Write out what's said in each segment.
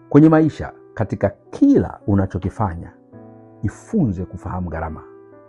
Kwenye maisha, katika kila unachokifanya, jifunze kufahamu gharama.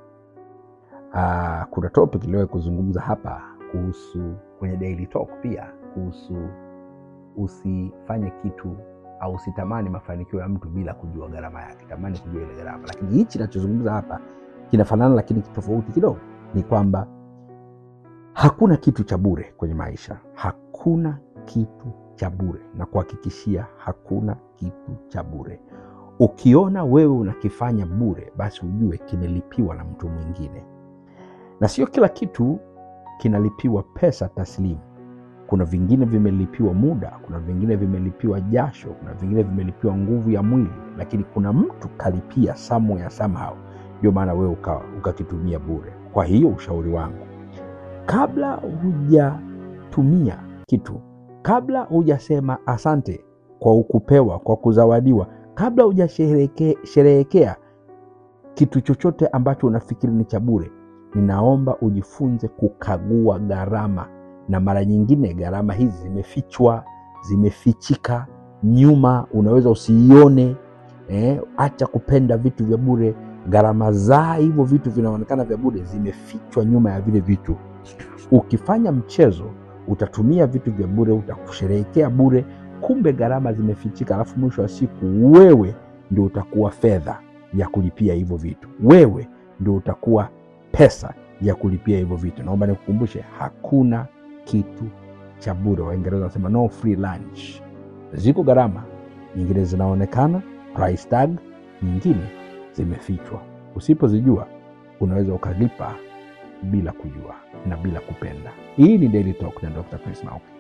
Ah, kuna topic iliwahi kuzungumza hapa kuhusu kwenye Daily Talk pia kuhusu usifanye kitu au usitamani mafanikio ya mtu bila kujua gharama yake. Tamani kujua ile gharama, lakini hichi nachozungumza hapa kinafanana, lakini tofauti kidogo. Ni kwamba hakuna kitu cha bure kwenye maisha, hakuna kitu cha bure, na kuhakikishia hakuna kitu cha bure. Ukiona wewe unakifanya bure, basi ujue kimelipiwa na mtu mwingine, na sio kila kitu kinalipiwa pesa taslimu. Kuna vingine vimelipiwa muda, kuna vingine vimelipiwa jasho, kuna vingine vimelipiwa nguvu ya mwili, lakini kuna mtu kalipia somewhere somehow, ndio maana wewe uka- ukakitumia bure. Kwa hiyo ushauri wangu, kabla hujatumia kitu, kabla hujasema asante kwa ukupewa, kwa kuzawadiwa, kabla hujasherehekea kitu chochote ambacho unafikiri ni cha bure, ninaomba ujifunze kukagua gharama, na mara nyingine gharama hizi zimefichwa, zimefichika nyuma, unaweza usiione. Eh, acha kupenda vitu vya bure. Gharama za hivyo vitu vinaonekana vya bure, zimefichwa nyuma ya vile vitu. Ukifanya mchezo, utatumia vitu vya bure, utakusherehekea bure, kumbe gharama zimefichika, alafu mwisho wa siku wewe ndio utakuwa fedha ya kulipia hivyo vitu, wewe ndio utakuwa pesa ya kulipia hivyo vitu. Naomba nikukumbushe, hakuna kitu cha bure. Waingereza wanasema no free lunch. Ziko gharama nyingine zinaonekana price tag, nyingine zimefichwa. Usipozijua unaweza ukalipa bila kujua na bila kupenda. Hii ni Daily Talk na Dr. Chris Mauki.